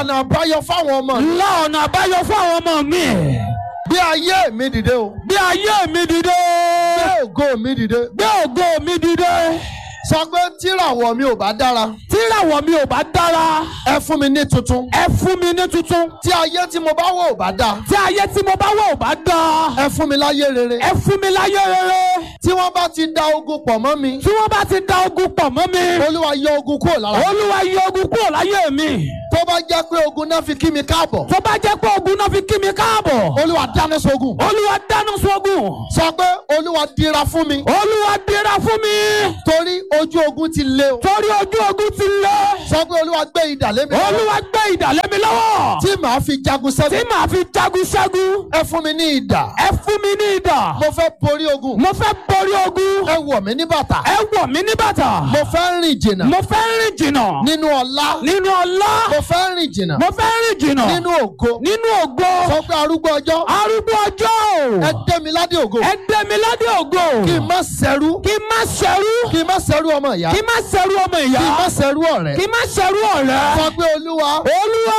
ọ̀nà àbáyọ fáwọn ọmọ mi. la ọ̀nà àbáyọ fún àwọn ọmọ mi gbé ayé mi dìde o. bí ayé mi dìde gbé ògo mi dìde. gbé ògo mi dìde sọ pé tíràwọ̀ mi ò bá dára. tíràwọ̀ mi ò bá dára ẹ fún mi ní tuntun. ẹ fún mi ní tuntun tí ayé tí mo bá wọ̀ ò bá dá. tí ayé tí mo bá wọ̀ ò bá dá ẹ fún mi láyé rere. ẹ fún mi láyé rere tí wọ́n bá ti da ogun pọ̀ mọ́ mi. tí wọ́n bá ti da ogun pọ̀ mọ́ mi olúwa yọ ogun kúrò lára. mi. olúwa yọ ogun kúrò láyé mi tó bá jẹ́ pé ogun náà fi kí mi káàbọ̀. tó bá jẹ́ pé ogun náà fi kí mi káàbọ̀ olúwa dáná sógun. olúwa dáná sógun sọ pé olúwa dira fún mi. olúwa dira fún mi torí ojú ogun ti le o. torí ojú ogun ti lé sọ pé olúwa gbé idà lé mi. lọ́wọ́, olúwa gbé idà lé mi lọ́wọ́ tí màá fi jagun tí sẹ́gun. màá fi jagun ṣẹ́gun ẹ fún mi ní idà. ẹ fún mi ní idà mo fẹ́ borí ogun. mo fẹ́ borí ogun ẹ wọ̀ mí ní bàtà. ẹ wọ̀ mí ní bàtà mo fẹ́ rìn jìnnà. mo fẹ́ rìn jìnnà nínú ọlá. nínú ọlá mo fẹ́ rìn jìnnà. mo fẹ́ rìn jìnnà nínú ògo. nínú ògo sọ pé arúgbó ọjọ́. arúgbó ọjọ́ ẹ dé mi ládé ògo. ẹ dé mi ládé ògo kí n má ṣẹrú. kí n má ṣẹrú kí n má ṣẹrú ọmọ ìyá. kí n má ṣẹrú ọmọ ìyá kí n má ṣẹrú ọ̀rẹ́. kí n má ṣẹrú ọ̀rẹ́ sọ pé olúwa olúwa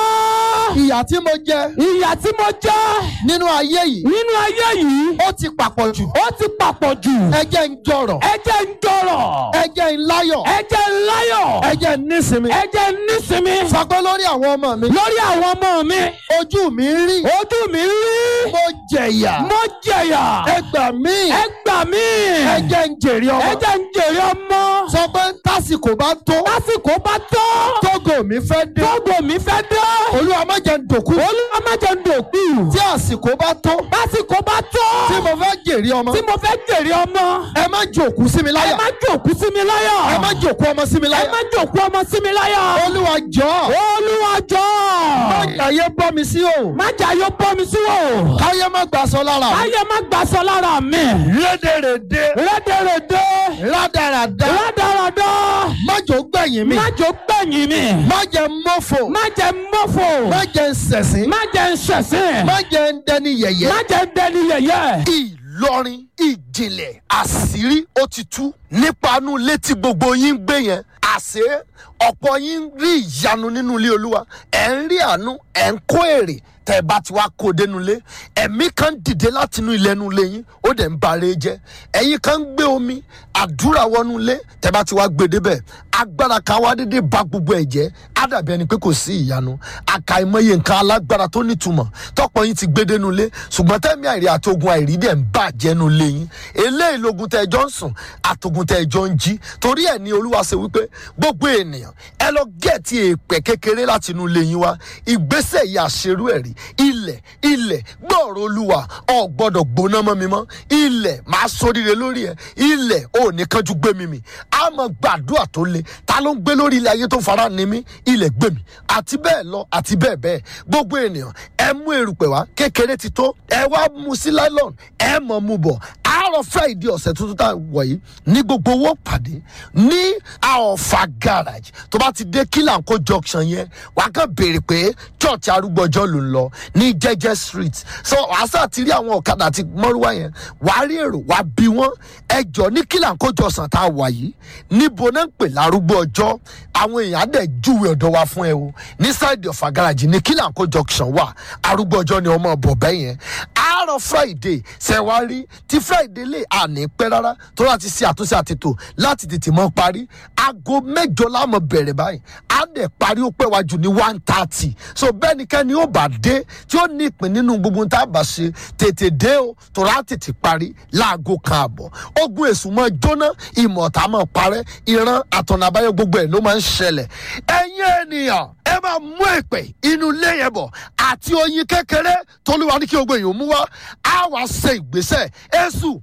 ìyà tí mo jẹ ìyà tí mo jẹ nínú ayé yìí nínú ayé yìí ó ti papọ̀ jù. ó ti papọ̀ jù ẹ jẹ́ ń jọrọ̀. ẹ jẹ́ ń dọ̀rọ̀ ẹ jẹ́ ń láyọ̀. ẹ jẹ́ ń láyọ̀ ẹ jẹ́ ń nísinmi. ẹ jẹ́ ń nísinmi sọ pé lórí àwọn ọmọ mi. lórí àwọn ọmọ mi ojú mi ń rí. ojú mi rí mo jẹ̀yà. mo jẹ̀yà ẹ gbà mí. ẹ gbà mí ẹ jẹ́ ń jèrè ẹ ọmọ. jẹ́ ń jèrè ọmọ sọ pé tásìkò bá tó. lásìkò bá tó tógo mi fẹ́ dé. tógo mi fẹ́ dé olúwa má jẹ́ ń dòkú. olúwa má jẹ́ ń dòkú tí àsìkò bá tó. lásìkò bá tó tí mo fẹ́ jèrè ọmọ. tí mo fẹ́ jèrè ọmọ ẹ má jòkú sí mi ẹ láyà. má jòkú sí mi láyà ẹ má jòkú ọmọ sí mi ẹ láyà. má jòkú ọmọ sí mi láyà olúwa jọ̀ọ́. olúwa jọ̀ọ́ má jàyé bọ́ mi sí o. má jà yóò bọ́ mi sí wò káyé má gbà sọ lára mi. káyé má gbà sọ lára mi rédèrèdè. rédèrèdè rádaràdà. rádaràdà má jò gbẹ̀yìn mi. má jò gbẹ̀yìn mi má jẹ́ mọ́fò. má jẹ́ mọ́fò má jẹ́ sẹ̀sìn. má jẹ́ ṣẹ̀sín má jẹ́ dẹni yẹ̀yẹ́. má jẹ́ dẹni yẹ̀yẹ́. ìlọrin ìjìnlẹ̀ àṣírí ó ti tú nípa inú létí gbogbo yín ń gbé yẹn àṣé ọ̀pọ̀ yín ń rí ìyanu nínú ilé olúwa ẹ̀ ń rí àánú ẹ̀ ń kó èrè tẹ́ ẹ bá ti wá kó dénú ilé ẹ̀mí kan dìde láti inú ilé ẹnu ilé yín ó dẹ̀ ń bare jẹ́ ẹ̀yin kan ń gbé omi àdúrà wọnú ilé tẹ́ bá ti wá gbé débẹ̀ agbára kan wá dédé ba gbogbo ẹ̀ jẹ́ á dàbí ẹni pé kò sí ìyanu àkàìmọye nǹkan alágbára tó nítumọ̀ tọ́pọ̀ yín ti gbé dénú ilé ṣùgbọ́n tẹ́mi àìrí àtogun àìrí dẹ̀ ń bàjẹ́ nu ilé yín eléyìí logun tẹ́ ẹjọ́ ń sùn àtogun tẹ́ ẹjọ́ ń jí torí ẹ̀ ní olúwa ṣe wípé gbogbo ènìyàn ẹ lọ gẹ̀ẹ́tì èèpẹ̀ kékeré láti inú ilé yín wá ìgbésẹ̀ yìí àṣerú ẹ̀rí ilẹ̀ ilẹ̀ gbọ́ọ̀rọ̀ olúwa ọ̀ gbọ́dọ̀ gbóná mọ́ mi mọ́ ilẹ̀ máa sóríire lórí ẹ̀ ilẹ̀ ò ní kánjú gbé mi mì á mọ gbàdúrà tó le ta ló ń gbé lórí ilẹ̀ ayé tó fara ni mí ilẹ̀ gbé mi àti bẹ́ẹ̀ lọ àti bẹ́ẹ̀ bẹ́ẹ̀ gbogbo ènìyàn ẹ mú erùpẹ̀ wá kékeré ti tó ẹ wá mu sí nylon ẹ mọ̀ mu bọ̀ àárọ̀ friday ọ̀sẹ̀ tuntun tá a wọ̀ yìí ní gbogbo owó pàdé ní àọ̀fà garage tó bá ti dé kílànkó junction yẹn wàá kàn béèrè pé church arúgbọ́jọ́ ló ń lọ ní jẹ́jẹ́ street so wàásà ti rí àwọn ọ̀kadà àti mọ́rúwá yẹn wàá rí èrò wàá bí wọ́n ẹjọ́ ní kílànkó junction tá a wà yìí níbo náà ń pè lárúgbó ọjọ́ àwọn èèyàn á dẹ̀ júwe ọ̀dọ̀ wa fún ẹ o ní side ọ̀fà garage ní kílànkó junction wà arúgbó ọjọ́ ni ọmọ ọ̀bọ̀ bẹ́ẹ̀ yẹn àárọ̀ friday ṣẹ̀wárí tí friday lè àní pẹ́ rárá tó láti ṣe àtúnṣe àtètò láti tètè mọ́ parí aago mẹ́jọ láàmú bẹ̀rẹ̀ báyìí á dẹ̀ parí ó pẹ́ wájú ní one thirty so bẹ́nikẹ́ni ó bá dé tí ó ní ìpín nínú gbogbo tá a bá ṣe tètè dé o tó rà tètè parí láago kan àbọ̀ ogun èṣù mọ́ jóná ìmọ̀ọ́ta mọ́ parẹ́ ìran àtọ̀nà àbáyọ gbogbo ẹ̀ ló máa ń ṣẹlẹ̀ ẹ̀yin ènìyàn ẹ máa mú èpè inú ilé yẹn bọ̀ àti oyin kékeré tolúwa ní kí gbogbo èèyàn mú wá á wá ṣe ìgbésẹ̀ èṣù